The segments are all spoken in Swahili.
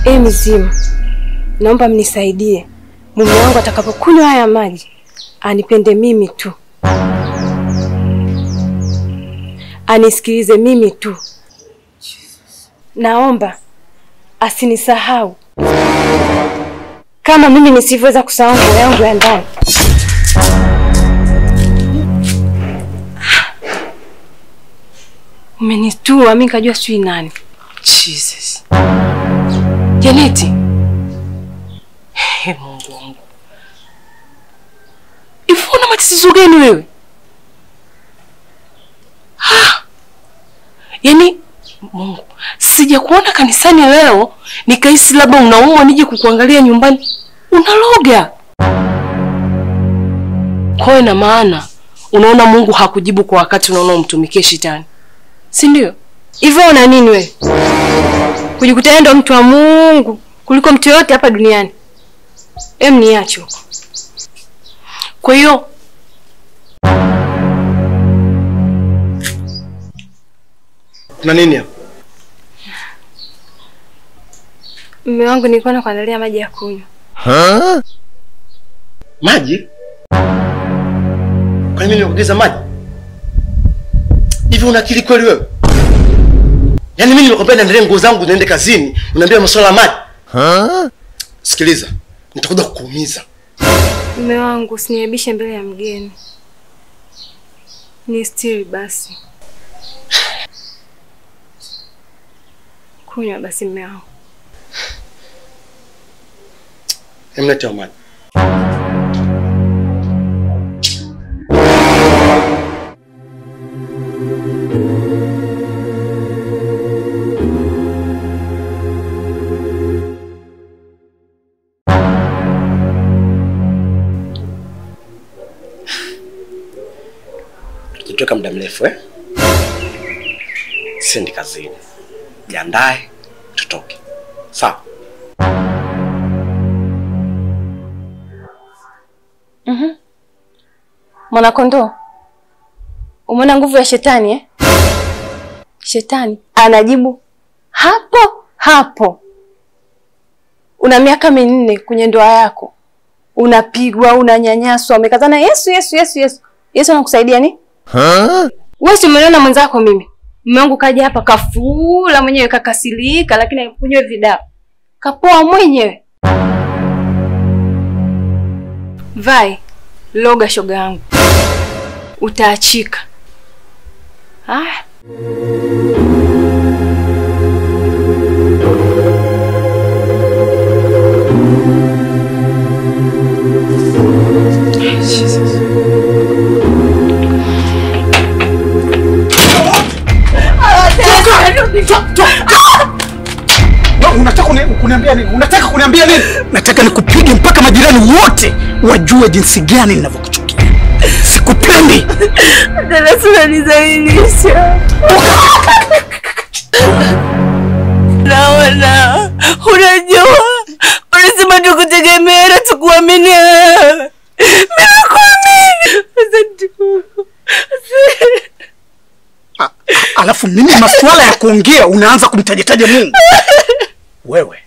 E mizimu, naomba mnisaidie. Mume wangu atakapokunywa haya maji anipende mimi tu, anisikilize mimi tu. Naomba asinisahau kama mimi nisivyoweza kusahau nguo yangu ya ndani. Umenitua, mi nikajua sijui nani. Jesus. Janeti. Hey, Mungu wangu. Hivi una matatizo gani wewe? Ah. Yaani Mungu, sija kuona kanisani leo nikahisi labda unaumwa nije kukuangalia nyumbani. Unaloga. Kwa hiyo ina maana unaona Mungu hakujibu kwa wakati unaona umtumikie shetani. Si ndio? Hivyo una nini wewe? Kujikuta yeye ndo mtu wa Mungu kuliko mtu yoyote hapa duniani. Em, niache huko. Kwa hiyo Kuna nini hapa? Mume wangu nilikuwa nakuandalia maji ya kunywa. Maji? Kwa nini mimi nikuagiza maji? Hivi una akili kweli wewe? Yaani mimi nimekwambia niendelee nguo zangu niende kazini, unaambia masuala ya maji? Sikiliza, nitakuja kukuumiza. Mume wangu usiniaibishe mbele ya mgeni. Ni stiri basi. Kunywa basi mume wangu. Emlete maji. Tutatoka muda mrefu eh? Siendi kazini. Jiandae tutoke. Sawa? Mwanakondoo, umeona nguvu ya shetani eh? Shetani anajibu hapo hapo. Una miaka minne kwenye ndoa yako, unapigwa, unanyanyaswa, umekazana Yesu, Yesu, Yesu, Yesu. Yesu anakusaidia ni wewe? Si umeniona mwenzako mimi, mume wangu kaja hapa kafula mwenyewe, kakasirika, lakini akunywa vidawa, kapoa mwenyewe. Vai loga, shoga yangu, utaachika. Haya. Wewe unataka kuni- kuniambia nini? Unataka kuniambia nini? Nataka nikupige mpaka majirani wote wajue jinsi gani ninavyokuchukia. Sikupendi. naona unajua unasema tukutegemea na tukuamini. Mimi kuamini. Asante Mungu. A- Alafu mimi masuala ya kuongea unaanza kumtajataja Mungu. Wewe.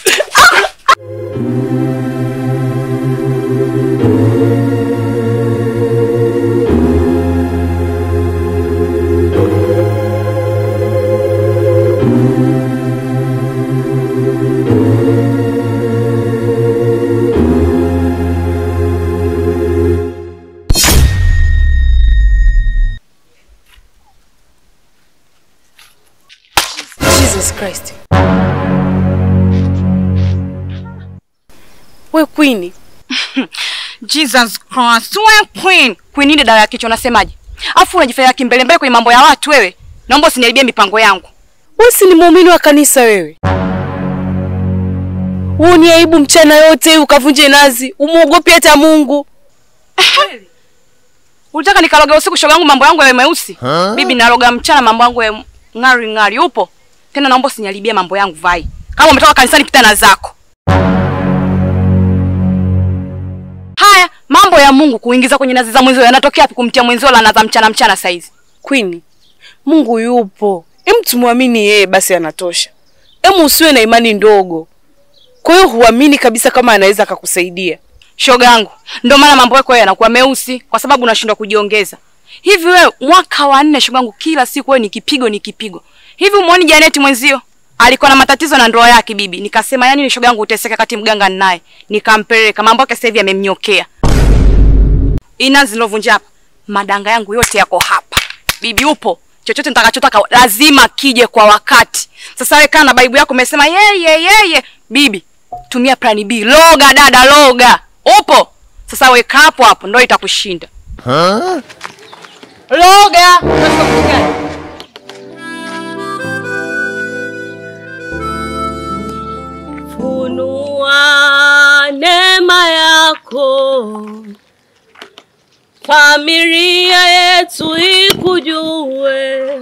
Jesus Christ. We Queen. Jesus Christ. We Queen. Queen ile dawa ya kichwa unasemaje? Afu unajifanya kimbele mbele kwenye mambo ya watu wewe. Naomba usiniharibie mipango yangu. Wewe si ni muumini wa kanisa wewe? Uoni aibu mchana yote ukavunje nazi, umuogopi hata Mungu. Ulitaka nikaloga usiku shoga yangu mambo yangu yawe meusi? Bibi naloga mchana mambo yangu ya ngari ngari. Upo? Tena naomba usiniharibie mambo yangu vai. Kama umetoka kanisani pita na zako. Haya, mambo ya Mungu kuingiza kwenye nazi za mwenzio yanatokea wapi kumtia mwenzio la naza mchana mchana saizi? Queen, Mungu yupo. Hem, tumwamini yeye basi anatosha. Hem, usiwe na imani ndogo. Kwa hiyo huamini kabisa kama anaweza akakusaidia. Shoga yangu, ndio maana mambo yako yanakuwa meusi kwa sababu unashindwa kujiongeza. Hivi wewe mwaka wa nne shoga yangu, kila siku wewe ni kipigo ni kipigo. Hivi umuoni Janeti mwenzio? Alikuwa na matatizo na ndoa yake bibi. Nikasema yani ni shoga yangu uteseka kati mganga naye. Nikampeleka mambo yake sasa hivi yamemnyokea. Inazi nilovunja hapa. Madanga yangu yote yako hapa. Bibi upo. Chochote nitakachotaka lazima kije kwa wakati. Sasa wewe kana baibu yako umesema yeye yeye. Bibi, tumia plan B. Loga dada loga. Upo? Sasa weka hapo hapo ndio itakushinda. Loga. Unataka kitu gani? Funua neema yako, familia yetu ikujue.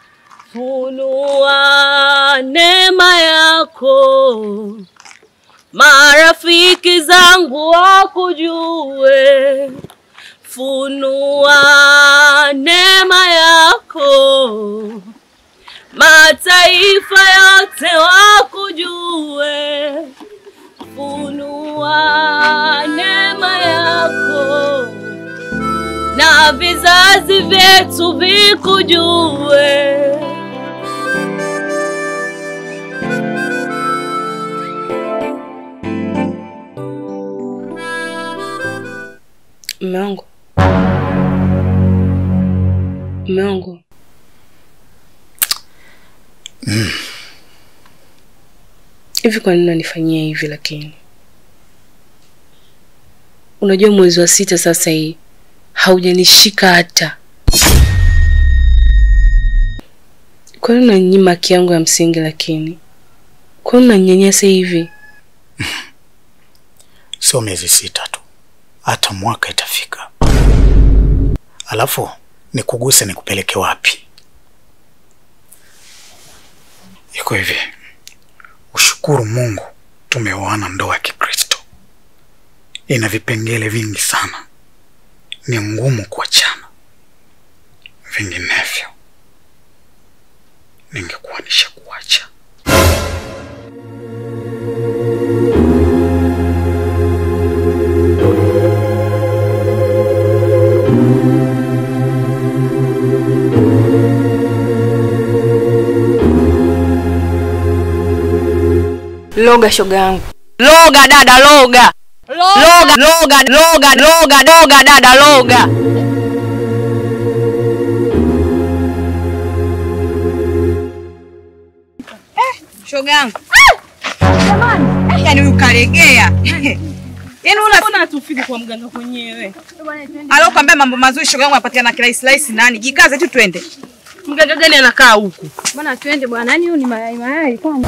Funua neema yako, marafiki zangu wakujue. Funua neema yako, mataifa yote wakujue. Funua neema yako na vizazi vyetu vikujue. Mume wangu, mume wangu, hivi kwa nini unanifanyia hivi? Lakini unajua mwezi wa sita sasa hii haujanishika hata. Kwa nini unanyima haki yangu ya msingi? Lakini kwa nini unanyanyasa hivi? Sio miezi sita tu, hata mwaka itafika. Alafu nikuguse nikupeleke wapi? Iko hivi, ushukuru Mungu tumeoana ndoa ya Kikristo. Ina vipengele vingi sana, ni ngumu kuachana. Vinginevyo ningekuwa nishakuacha. Loga shoga yangu. Loga dada loga. Loga loga loga loga loga dada loga. Eh, shoga yangu. Jamani, yani huyu kalegea. Yaani una Mbona hatufiki kwa mganga mwenyewe? alokuambia mambo mazuri shoga yangu anapatikana kirahisi rahisi nani? Jikaze tu twende. Mganga gani anakaa huku? Bwana twende bwana, yani huyu ni mayai mayai kwani?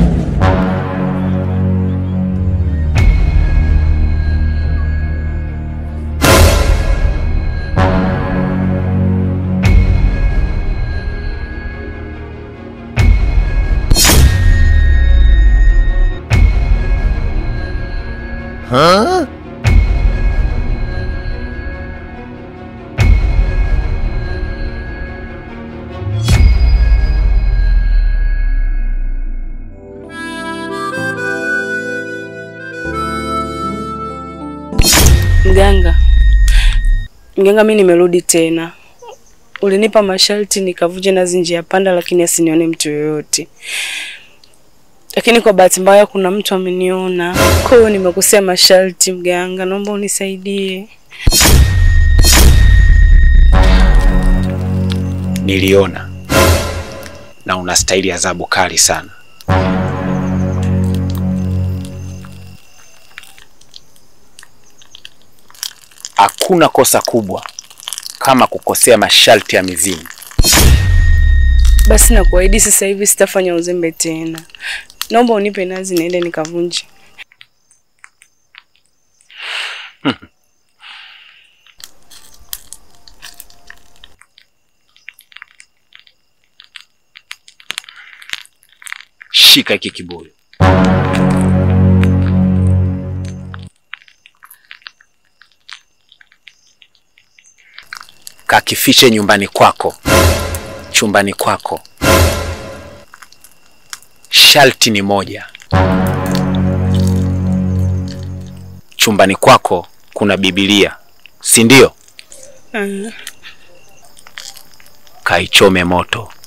Mganga, mganga, mi nimerudi tena. Ulinipa masharti nikavunja nazi njia panda, lakini asinione mtu yoyote. Lakini kwa bahati mbaya kuna mtu ameniona, kwa hiyo nimekosea masharti. Mganga, naomba unisaidie. Niliona na unastahili adhabu kali sana. Hakuna kosa kubwa kama kukosea masharti ya mizimu. Basi nakuahidi sasa hivi sitafanya uzembe tena. Naomba unipe nazi niende nikavunje. Shika hiki kibuyu. Kakifiche nyumbani kwako, chumbani kwako. Sharti ni moja, chumbani kwako kuna Biblia, si ndio? Ah, Kaichome moto.